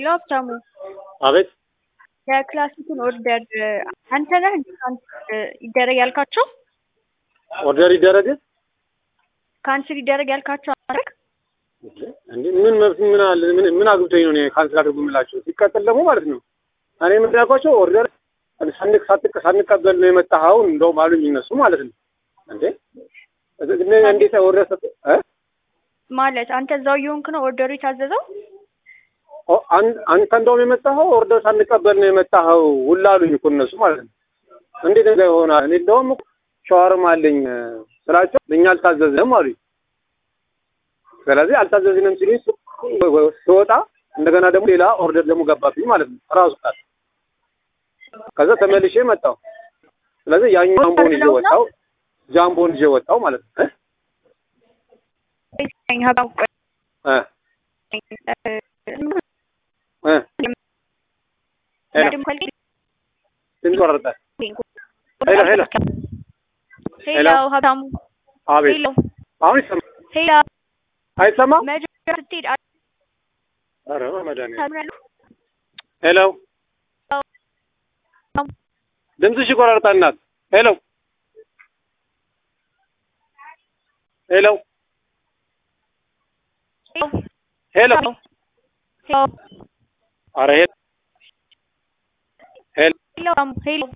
ሄሎ ሀብታሙ አቤት የክላሲኩን ኦርደር አንተ ነህ እንዴ ካንስል ይደረግ ያልካቸው? ኦርደር ይደረግ ካንስል ይደረግ ያልካቸው አረግ እንዴ? ምን መብት ምን አለ? ምን ምን አግብቶኝ ነው እኔ ካንስል አድርጉ የምላቸው? ሲቀጥል ደግሞ ማለት ነው እኔ ምን ያልኳቸው ኦርደር ሳንቅ ሳትቅ ሳንቀበል ነው የመጣኸው እንደውም አሉኝ እነሱ ማለት ነው። እንዴ እኔ እንዴት ኦርደር ሰጥ እ ማለት አንተ እዛው እየሆንክ ነው ኦርደሩ የታዘዘው? ኦ አን- አንተ እንደውም የመጣኸው ኦርደር ሳንቀበል ነው የመጣኸው ሁላ አሉኝ እኮ እነሱ ማለት ነው። እንዴት እንደዛ ይሆናል? እኔ እንደውም ሻወርም አለኝ ስላቸው ለኛ አልታዘዝንም አሉኝ። ስለዚህ አልታዘዝንም ሲሉኝ ስ- ስወጣ እንደገና ደግሞ ሌላ ኦርደር ደግሞ ገባብኝ ማለት ነው ራሱ ቃል ከዛ ተመልሼ መጣሁ። ስለዚህ ያኛው ጃምቦን ይዤ ወጣሁ ጃምቦን ይዤ ወጣሁ ማለት ነው እ ሀብታሙ ቆይ፣ እ እ ሄሎ ድምፅ ቆረጠ። ሄሎ ሄሎ ሄሎ ሀብታሙ አቤት ሄሎ አሁን ይሰማል ሄሎ አይሰማም? መጀመሪያ ስትሄድ ኧረ በመድኃኒዓለም አታምናለህ? ሄሎ ድምፅሽ ይቆራርጣል እናት ሄሎ ሄሎ ሄሎ ሄሎ ሄሎ ኧረ ሄሎ ሄሎ ሄሎ ሄሎ